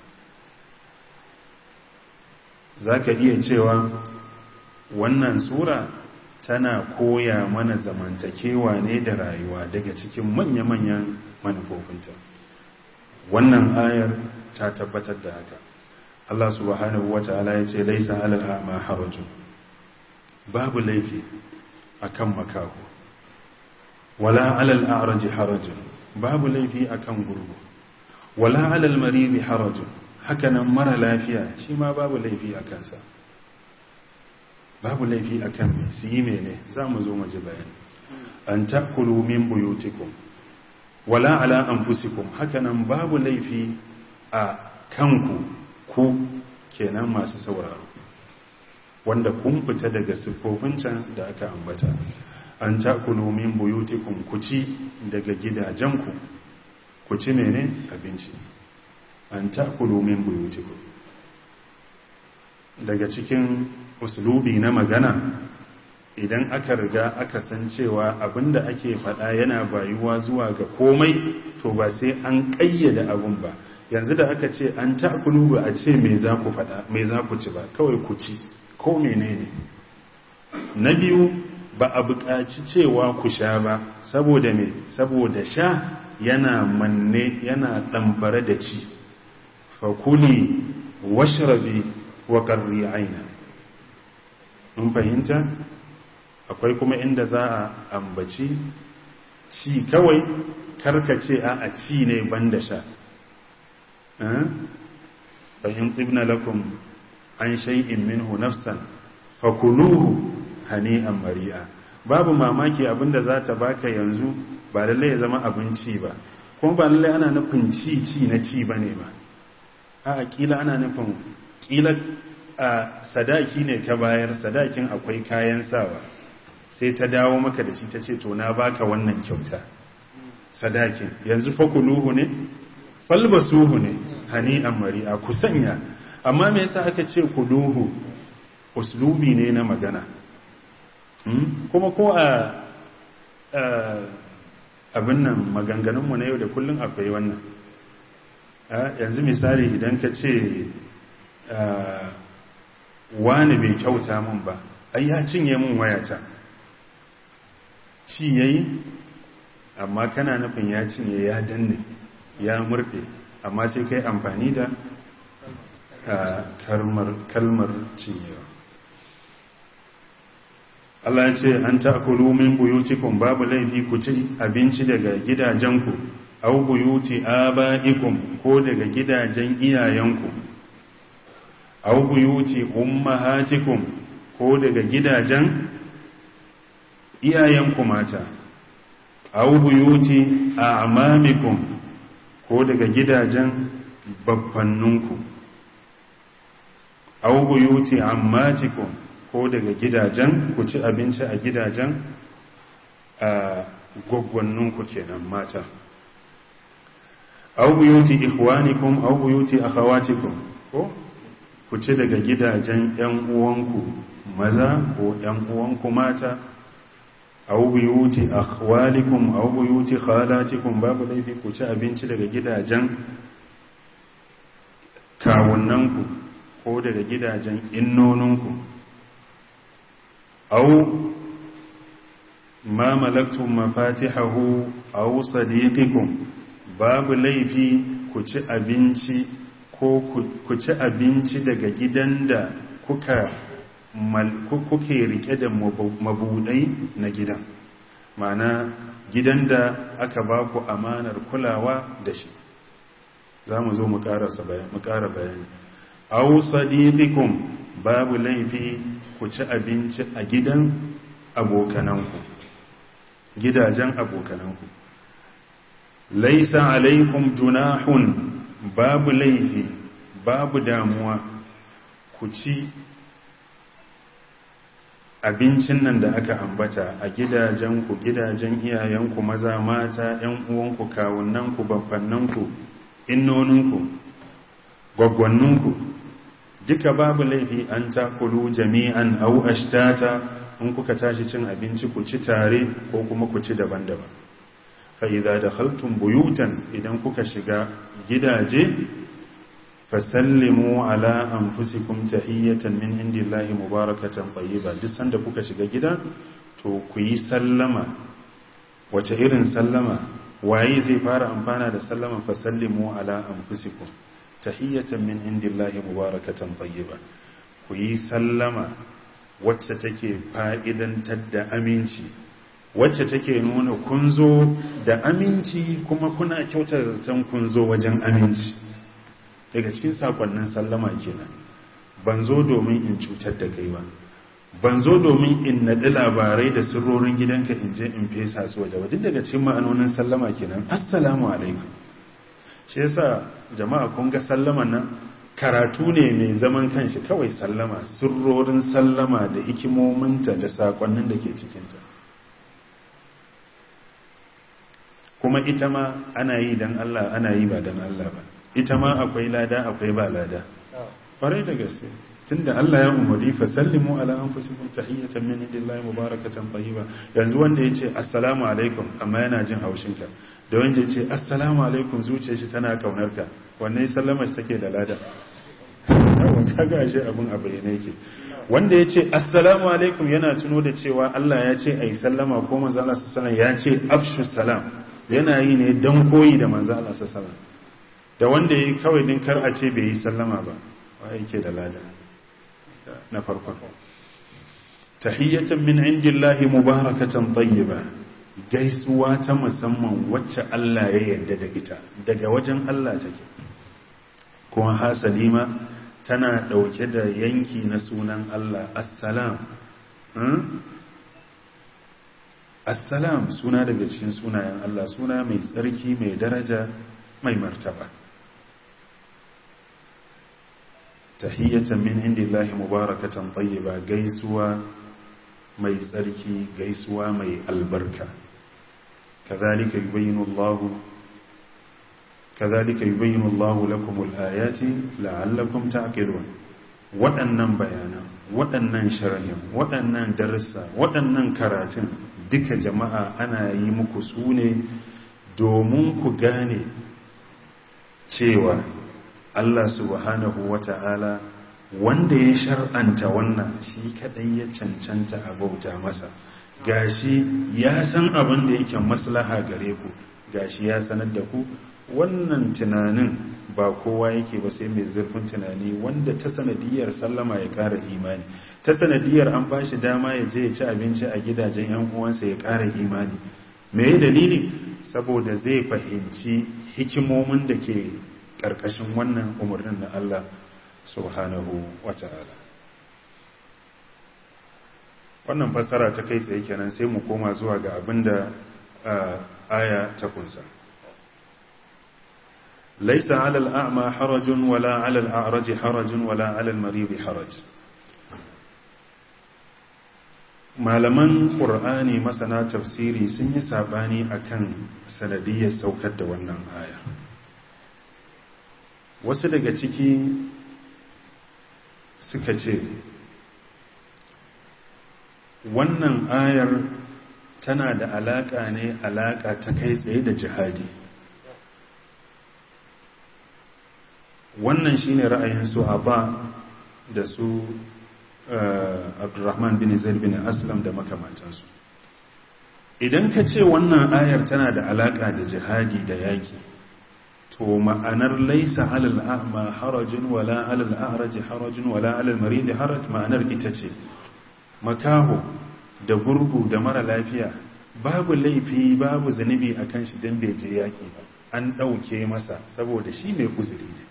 za ka iya cewa wannan sura tana koya mana zamantakewa ne da rayuwa daga cikin manya-manyan manufofinta wannan ayar ta tabbatar da haka Allah subhanahu wata'ala ya ce laisa alal a'ma harajun babu laifi akan makaho wala alal a'raji harajun babu laifi akan gurgu wala alal maridi harajun hakanan mara lafiya shi ma babu laifi a kansa babu laifi akan me su yi mene za mu zo maji bayani an takulu min buyutikum wala ala anfusikum hakanan babu laifi a kanku ku kenan masu sauraro wanda kun fita daga siffofin can da aka ambata an takulu min buyutikum ku ci daga gidajenku ku ci mene abinci an takulu min buyutikum daga cikin uslubi na magana idan aka riga aka san cewa abinda ake faɗa yana bayuwa zuwa ga komai to ba sai an ƙayyade abun ba yanzu da aka ce an ta'kulu ba a ce me za ku faɗa me za ku ci ba kawai ku ci ko menene na biyu ba a buƙaci cewa ku sha ba saboda me saboda sha yana manne yana ɗambare da ci fakuli washrabi wa qarri aina mun fahimta akwai kuma inda za a ambaci ci kawai karkace a a ci ne banda sha fahim ibna lakum an shay'in minhu nafsan fakuluhu hani'an mari'a babu mamaki abinda za ta baka yanzu ba lalle ya zama abinci ba kuma ba lalle ana nufin ci ci na ci bane ba a kila ana nufin kila a sadaki ne ka bayar sadakin akwai kayan sawa sai ta dawo maka da shi ta ce to na baka wannan kyauta sadakin yanzu fakuluhu ne falbasuhu ne hani'an mari'a ku sanya amma me yasa aka ce kuluhu uslubi ne na magana kuma ko a abin nan maganganunmu na yau da kullum akwai wannan yanzu misali idan ka ce wani bai kyauta min ba ai ya cinye min wayata ci yayi amma kana nufin ya cinye ya danne ya murɗe amma sai kai amfani da kalmar cinyewa Allah ya ce an ta'kulu min buyutikum babu laifi ku ci abinci daga gidajenku aw buyuti aba'ikum ko daga gidajen iyayenku aw buyuti ummahatikum ko daga gidajen iyayenku mata aw buyuti a'mamikum ko daga gidajen babbanninku aw buyuti ammatikum ko daga gidajen ku ci abinci a gidajen a gwaggwanninku kenan mata aw buyuti ikhwanikum aw buyuti akhawatikum ko ku ci daga gidajen yan uwanku maza ko yan uwanku mata aw buyuti akhwalikum aw buyuti khalatikum babu laifi ku ci abinci daga gidajen kawunnanku ko daga gidajen innoninku aw ma malaktum mafatihahu aw sadiqikum babu laifi ku ci abinci ko ku ci abinci daga gidan da kuka kuke rike da mabudai na gidan mana gidan da aka ba ku amanar kulawa da shi za mu zo mu ƙara bayani au sadiqikum babu laifi ku ci abinci a gidan abokananku gidajen abokananku laisa alaikum junahun babu laifi babu damuwa ku ci abincin nan da aka ambata a gidajenku gidajen iyayenku maza mata ‘yan uwanku kawunanku babbannanku innoninku gwaggwanninku duka babu laifi an takulu jami'an au ashtata in kuka tashi cin abinci ku ci tare ko kuma ku ci daban-daban fa'iza da haltun buyutan idan kuka shiga gidaje fasallimu ala anfusikum tahiyyatan min indillahi mubarakatan tayyiba duk sanda kuka shiga gida to ku yi sallama wace irin sallama waye zai fara amfana da sallaman fasallimu ala anfusikum tahiyyatan min indillahi mubarakatan tayyiba ku yi sallama wacce take fa'idantar da aminci wacce take nuna kun zo da aminci kuma kuna kyautar zaton kun zo wajen aminci daga cikin sakonnin sallama kenan ban zo domin in cutar da kai ba ban zo domin in naɗi labarai da sirrorin gidanka in je in fesa su waje ba duk daga cikin ma'anonin sallama kenan assalamu alaikum shi yasa jama'a kun ga sallaman nan karatu ne mai zaman kanshi kawai sallama sirrorin sallama da hikimominta da sakonnin da ke cikinta kuma ita ma ana yi don Allah ana yi ba don Allah ba ita ma akwai lada akwai ba lada ƙwarai da gaske tunda Allah ya umarni fa sallimu ala anfusikum tahiyatan min indillahi mubarakatan tayyiba yanzu wanda yace assalamu alaikum amma yana jin haushin ka da wanda yace assalamu alaikum zuciyar shi tana kaunar ka wanne sallama shi take da lada yawa kaga ashe abun a bayyane yake wanda yace assalamu alaikum yana tuno da cewa Allah ya ce ai sallama ko manzo Allah sallallahu alaihi wasallam ya ce afshu salam yana yi ne dan koyi da manzo Allah sallallahu alaihi wasallam da wanda yayi kawai din kar a ce bai yi sallama ba wa yake da lada na farkon tahiyyatan min indillahi mubarakatan tayyiba gaisuwa ta musamman wacce Allah ya yarda da ita daga wajen Allah take kuma hasalima tana dauke da yanki na sunan Allah assalam assalam suna daga cikin sunayen Allah suna mai tsarki mai daraja mai martaba tahiyyatan min indillahi mubarakatan tayyiba gaisuwa mai tsarki gaisuwa mai albarka kadhalika yubayyinu Allahu kadhalika yubayyinu Allahu lakum al-ayati la'allakum ta'qilun waɗannan bayanan waɗannan sharhin waɗannan darussa waɗannan karatun duka jama'a ana yi muku su ne domin ku gane cewa Allah subhanahu wa ta'ala wanda ya shar'anta wannan shi kadai ya cancanta a bauta masa gashi ya san abin da yake maslaha gare ku gashi ya sanar da ku wannan tunanin ba kowa yake ba sai mai zurfin tunani wanda ta sanadiyar sallama ya ƙara imani ta sanadiyar an ba shi dama ya je ya ci abinci a gidajen yan uwansa ya ƙara imani me dalili saboda zai fahimci hikimomin da ke ƙarƙashin wannan umarnin na Allah subhanahu wa ta'ala wannan fassara ta kai tsaye kenan sai mu koma zuwa ga abinda aya ta kunsa laisa alal a'ma harajun wala alal a'raji harajun wala alal maridi haraj malaman ƙur'ani masana tafsiri sun yi sabani akan sanadiyar saukar da wannan aya wasu daga ciki suka ce wannan ayar tana da alaƙa ne alaƙa ta kai tsaye da jihadi wannan shine ra'ayin su ba da su abdurrahman bin zaid bin aslam da makamantansu idan ka ce wannan ayar tana da alaƙa da jihadi da yaƙi to ma'anar laisa alal a'ma harajin wala alal a'raji harajin wala alal maridi haraj ma'anar ita ce makaho da gurgu da mara lafiya babu laifi babu zunubi akan shi dan bai je yaki ba an dauke masa saboda shi mai uzuri ne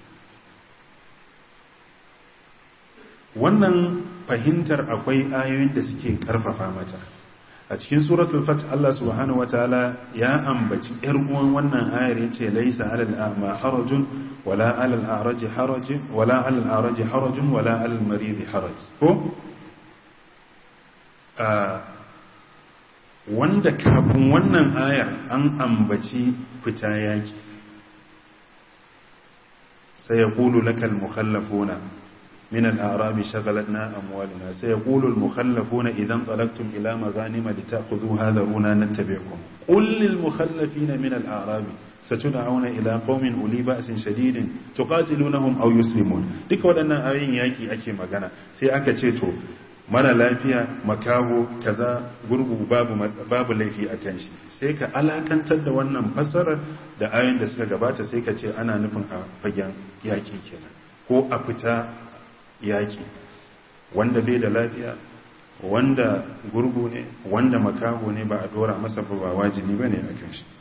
wannan fahimtar akwai ayoyin da suke karfafa mata a cikin suratul fath Allah subhanahu wataala ya ambaci yar uwan wannan ayar yace laysa alal a'ma harajun wala alal a'raji harajun wala alal a'raji harajun wala alal maridi haraj ko wanda kafin wannan ayar an ambaci fita yaki sai ya kulu lakal mukhallafuna من الأعراب شغلتنا أموالنا سيقول المخلفون إذا انطلقتم إلى مغانم لتأخذوها ذرونا نتبعكم قل للمخلفين من الأعراب ستدعون إلى قوم أولي بأس شديد تقاتلونهم أو يسلمون ديك ودنا آيين ياكي أكي مغانا سي أكا تيتو mara lafiya makaho kaza gurgu babu babu laifi a kan shi sai ka alakantar da wannan fassarar da ayoyin da suka gabata sai ka ce ana nufin a fagen yaki kenan ko a fita yaki wanda bai da lafiya wanda gurgu ne wanda makaho ne ba a dora masa ba wajibi ba ne a kan shi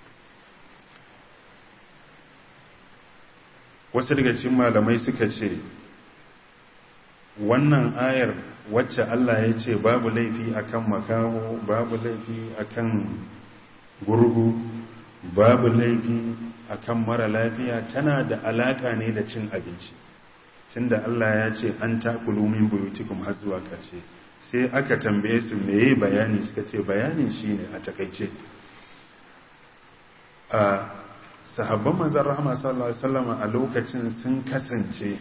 wasu daga cikin malamai suka ce wannan ayar wacce Allah ya ce babu laifi akan makaho babu laifi akan gurgu babu laifi akan mara lafiya tana da alaka ne da cin abinci tunda Allah ya ce an takulu min buyutikum har zuwa ƙarshe sai aka tambaye su meye bayani suka ce bayanin shine a takaice a sahabban manzon rahama sallallahu alaihi wasallam a lokacin sun kasance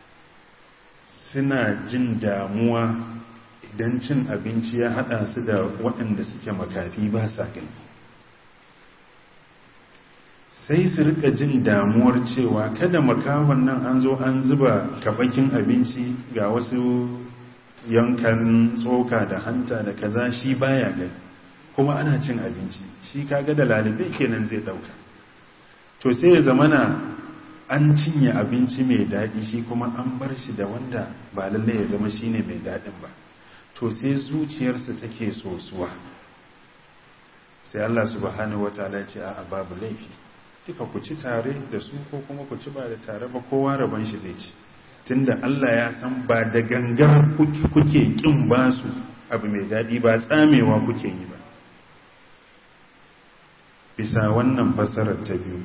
suna jin damuwa idan cin abinci ya hada su da waɗanda suke makafi ba sa gani sai su rika jin damuwar cewa kada makahon nan an zo an zuba kabakin abinci ga wasu yankan tsoka da hanta da kaza shi baya gani kuma ana cin abinci shi kaga da lalibai kenan zai dauka to sai ya zamana an cinye abinci mai daɗi shi kuma an bar shi da wanda ba lalle ya zama shine mai daɗin ba to sai zuciyarsa take sosuwa sai Allah subhanahu wataala ya ce a babu laifi kika ku ci tare da su ko kuma ku ci ba da tare ba kowa rabon shi zai ci tunda Allah ya san ba da gangar kuke kin ba su abu mai daɗi ba tsamewa kuke yi ba bisa wannan fasarar ta biyu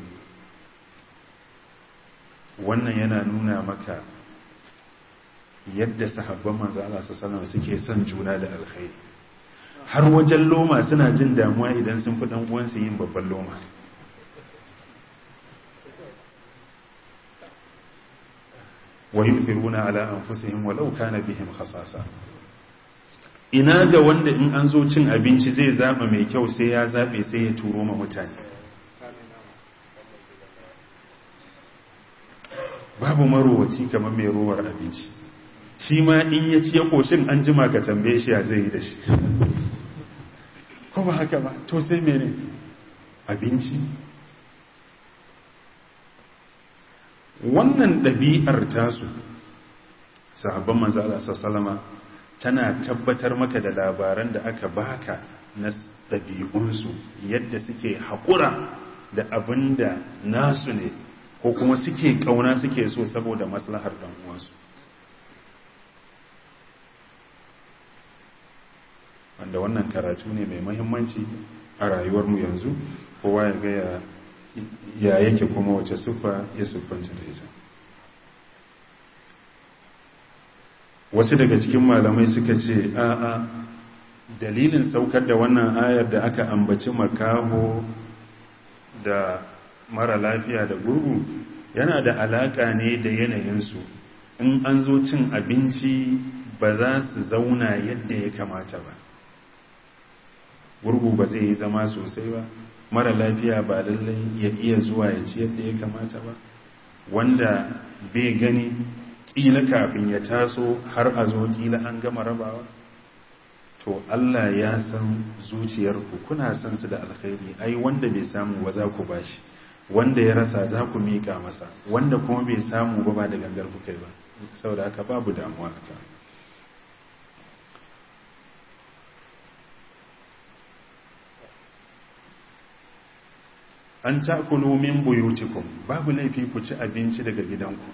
wannan yana nuna maka yadda sahabban manzo Allah sallallahu suke son juna da alkhairi har wajen loma suna jin damuwa idan sun fi dan uwansu yin babban loma wa yufiruna ala anfusihim walau kana bihim khasasa ina ga wanda in an zo cin abinci zai zaba mai kyau sai ya zabe sai ya turo ma mutane babu marowaci kamar mai rowar abinci shi ma in ya ci ya koshin an jima ka tambaye shi ya zai yi da shi ko ba haka ba to sai mene abinci wannan ɗabi'ar tasu sahabban manzala sassalama tana tabbatar maka da labaran da aka baka na ɗabi'unsu yadda suke haƙura da abin da nasu ne ko kuma suke ƙauna suke so saboda maslahar uwansu wanda wannan karatu ne mai mahimmanci a rayuwarmu yanzu kowa ya gaya ya yake kuma wace siffa ya siffanta da ita wasu daga cikin malamai suka ce a'a dalilin saukar da wannan ayar da aka ambaci makaho da mara lafiya da gurgu yana da alaka ne da yanayinsu in an zo cin abinci ba za su zauna yadda ya kamata ba gurgu ba zai yi zama sosai ba mara lafiya ba lallai ya iya zuwa ya ci yadda ya kamata ba wanda bai gani ƙila kafin ya taso har a zo ƙila an gama rabawa to Allah ya san zuciyarku kuna san su da alkhairi ai wanda bai samu ba za ku bashi wanda ya rasa za ku miƙa masa wanda kuma bai samu ba ba da gangar ku kai ba saboda haka babu damuwa haka an takulu min buyutikum babu laifi ku ci abinci daga gidanku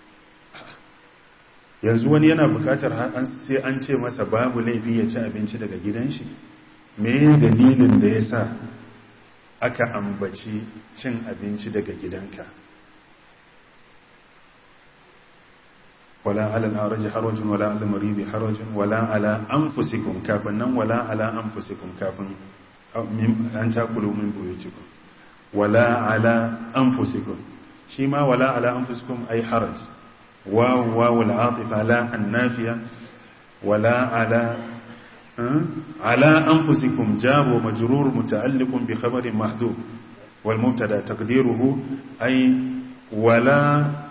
yanzu wani yana bukatar sai an ce masa babu laifi ya ci abinci daga gidan shi me dalilin da ya sa aka ambaci cin abinci daga gidanka wala ala al-araj harajun wala ala al-marid harajun wala ala anfusikum kafin nan wala ala anfusikum kafin an takulu min buyutikum wala ala anfusikum shi ma wala ala anfusikum ay haraj waw waw al-atifa la an-nafiya wala ala على أنفسكم جار ومجرور متعلق بخبر محذوف والمبتدا تقديره أي ولا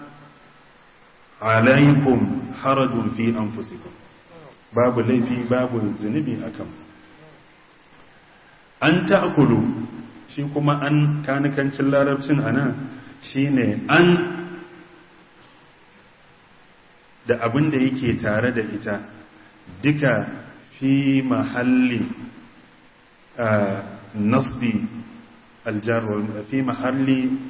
عليكم حرج في أنفسكم باب الليفي باب الزنبي أكم أن تأكلوا shi kuma an kanikancin larabcin ana shine an da abin da yake tare da ita duka في محل نصب الجر في محل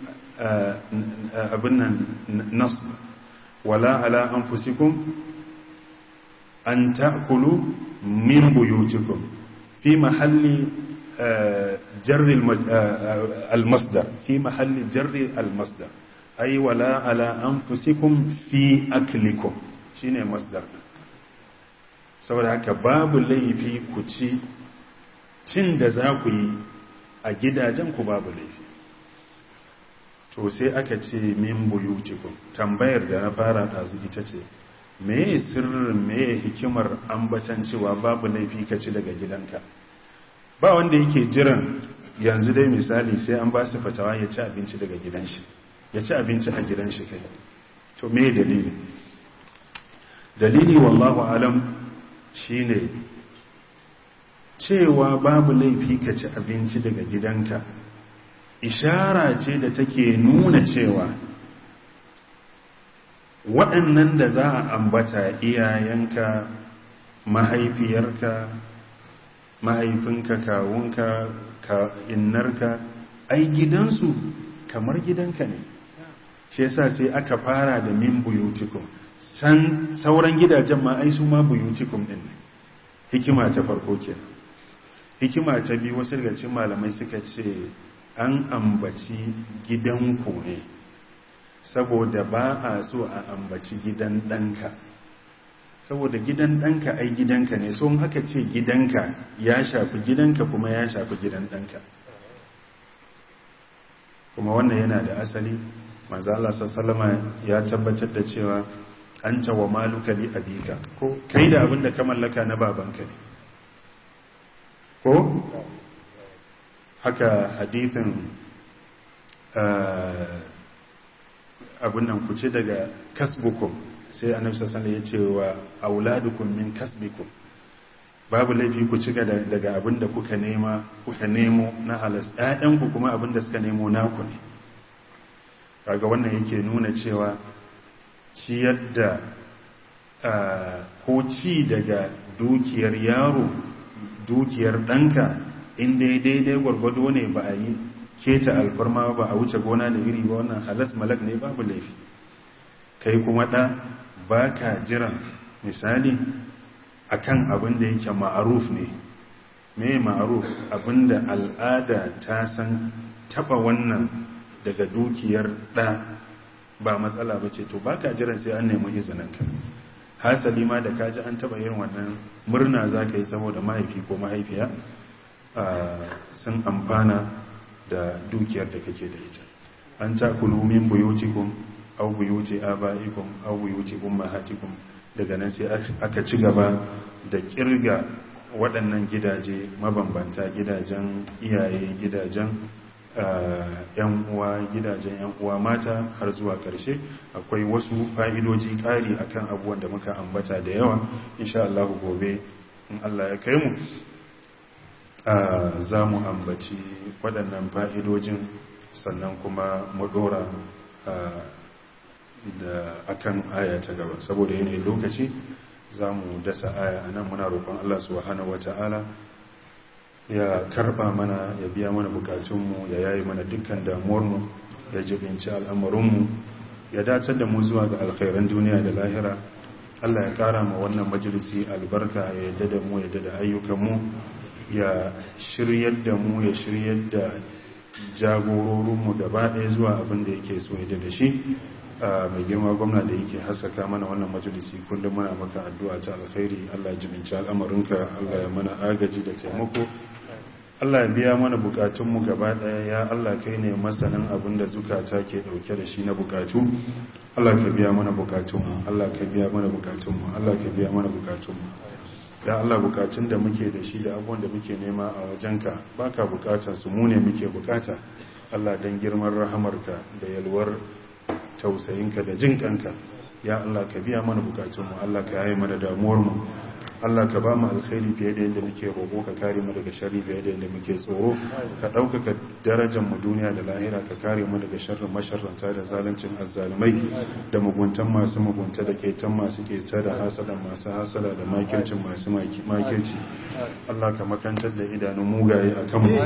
أبنا نصب ولا على أنفسكم أن تأكلوا من بيوتكم في محل جر المصدر في محل جر المصدر أي ولا على أنفسكم في أكلكم شيني مصدر saboda haka babu laifi ku ci cin da za ku yi a gidajen ku babu laifi to sai aka ce min buyutikum tambayar da na fara ɗazu ita ce meye sirrin meye hikimar ambatan cewa babu laifi ka ci daga gidanka ba wanda yake jiran yanzu dai misali sai an ba su fatawa ya ci abinci daga gidan shi ya ci abinci a gidan shi kai to me dalili dalili wallahu alam shine cewa babu laifi ka ci abinci daga gidanka ishara ce da take nuna cewa waɗannan da za a ambata iyayenka mahaifiyarka mahaifinka kawunka ka innarka ai gidansu kamar gidanka ne shi yasa sai aka fara da min buyutikum san sauran gidajen ma ai su ma buyutikum din ne hikima ta farko kenan hikima ta biyu wasu daga cikin malamai suka ce an ambaci gidanku ne saboda ba a so a ambaci gidan ɗanka saboda gidan ɗanka ai gidanka ne so haka ce gidanka ya shafi gidanka kuma ya shafi gidan ɗanka kuma wannan yana da asali manzo Allah sallama ya tabbatar da cewa anta wa maluka li abika ko kai da abin da ka mallaka na babanka ne ko haka hadithin abin nan ku ce daga kasbukum sai annabi sallallahu alaihi ya ce wa auladukum min kasbikum babu laifi ku ci daga abin da kuka nema kuka nemo na halas ƴaƴanku kuma abin da suka nemo naku ne kaga wannan yake nuna cewa ciyar da ko ci daga dukiyar yaro dukiyar ɗanka inda ya daidai gwargwado ne ba a yi keta alfarma ba a wuce gona da iri ba wannan halas malak ne babu laifi kai kuma ɗa ba ka jiran misali akan abin da yake ma'aruf ne me ma'aruf abin da al'ada ta san taba wannan daga dukiyar ɗa ba matsala ba ce to ba ka jiran sai an nemi izininka hasali ma da kaji an taba yin wannan murna za ka yi saboda mahaifi ko mahaifiya sun amfana da dukiyar da kake da ita an ta min buyutikum au buyuti abaikum au buyuti ummahatikum daga nan sai aka ci gaba da kirga waɗannan gidaje mabambanta gidajen iyaye gidajen yan uwa gidajen yan uwa mata har zuwa ƙarshe akwai wasu fa'idoji ƙari akan abubuwan da muka ambata da yawa insha Allah gobe in Allah ya kai mu za mu ambaci waɗannan fa'idojin sannan kuma mu ɗora da akan aya ta gaba saboda yanayin lokaci za mu dasa aya a nan muna roƙon Allah subhanahu wata'ala ya karba mana ya biya mana bukatunmu ya yayi mana dukkan damuwarmu ya jibinci al'amuranmu ya dacar da mu zuwa ga alkhairan duniya da lahira Allah ya kara ma wannan majalisi albarka ya yadda da mu ya yadda da ayyukanmu ya shiryar da mu ya shiryar da jagororinmu gaba ɗaya zuwa abin da yake so yadda da shi mai girma gwamna da yake haskaka mana wannan majalisi kullum muna maka addu'a ta alkhairi Allah ya jibinci al'amarinka Allah ya mana agaji da taimako Allah ya biya mana bukatunmu gaba daya ya Allah kai ne masanin abin da zukata ke dauke da shi na bukatu Allah ka biya mana bukatunmu Allah ka biya mana bukatunmu Allah ka biya mana bukatunmu ya Allah bukatun da muke da shi da abubuwan da muke nema a wajenka baka bukatar su mu ne muke bukata Allah dan girman rahamarka da yalwar tausayinka da jin kanka ya Allah ka biya mana bukatunmu Allah ka yaye mana damuwarmu Allah ka ba mu alkhairi fiye da yadda muke roƙo ka kare mu daga sharri fiye da yadda muke tsoro ka ɗaukaka darajar mu duniya da lahira ka kare mu daga sharrin masharranta da zaluncin azzalumai da muguntan masu mugunta da ketan masu keta da hasada masu hasada da makircin masu makirci Allah ka makantar da idanun mugaye a kanmu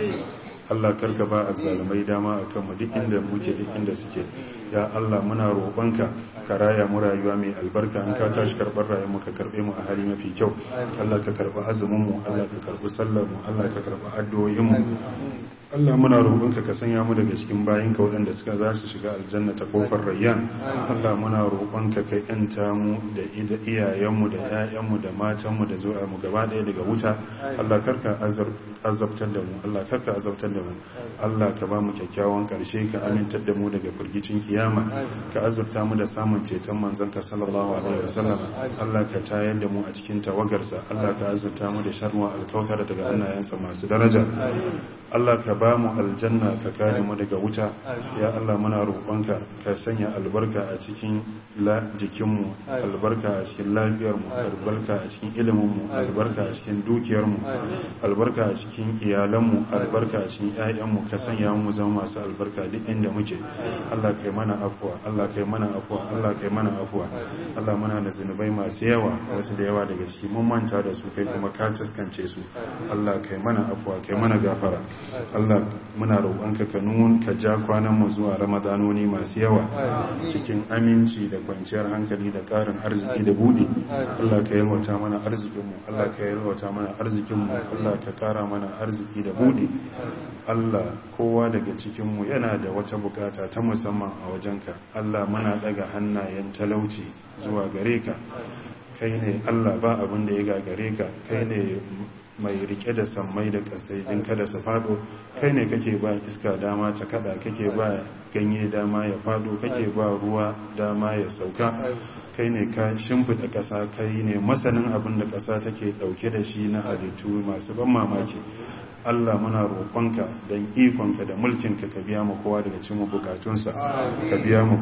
Allah karka ba a zalimai dama a kanmu duk inda muke duk inda suke ya Allah muna roƙonka ka raya mu rayuwa mai albarka in ka tashi karɓar rayuwar ka karɓe mu a hali mafi kyau Allah ka karɓi azumin mu Allah ka karɓi sallar mu Allah ka karɓi addu'o'in mu Allah muna roƙonka ka sanya mu daga cikin bayinka waɗanda suka za su shiga aljanna ta kofar rayyan Allah muna roƙonka ka yanta mu da iyayenmu da ƴaƴanmu da matanmu da zuwa mu gaba ɗaya daga wuta Allah karka azabtar da mu Allah karka azabtar da mu Allah ka ba mu kyakkyawan ƙarshe ka amintar da mu daga firgicin kiyama ka azurta mu da samun ceton manzanka sallallahu alaihi wasallam Allah ka tayar da mu a cikin tawagarsa Allah ka azurta mu da sharwa alkautar daga hannayensa masu daraja Allah ka ba mu aljanna ka kare mu daga wuta ya Allah muna roƙonka ka sanya albarka a cikin jikinmu albarka a cikin lafiyarmu albarka a cikin iliminmu albarka a cikin dukiyarmu albarka a cikin iyalanmu albarka a cikin ƴaƴanmu ka sanya mu zama masu albarka duk inda muke Allah kai mana afuwa Allah kai mana afuwa Allah kai mana afuwa Allah muna da zunubai masu yawa wasu da yawa daga ciki mun manta da su kai kuma ka taskance su Allah kai mana afuwa kai mana gafara Allah muna roƙonka ka nun ka ja kwanan mu zuwa ramadanoni masu yawa cikin aminci da kwanciyar hankali da ƙarin arziki da buɗi Allah ka yalwata mana arzikinmu Allah ka yalwata mana arzikinmu Allah ka ƙara mana arziki da buɗi Allah kowa daga cikinmu yana da wata bukata ta musamman a wajenka Allah muna daga hannayen talauci zuwa gare ka kai ne Allah ba abin da ya gagare ka kai ne mai rike da sammai da kasai din kada su fado kai ne kake ba iska dama ta kada kake ba ganye dama ya fado kake ba ruwa dama ya sauka kai ne ka shimfida ƙasa kai ne masanin abin da ƙasa take ɗauke da shi na halittu masu ban mamaki Allah muna roƙonka don ikonka da mulkinka ka biya mu kowa daga cikin bukatunsa ka biya mu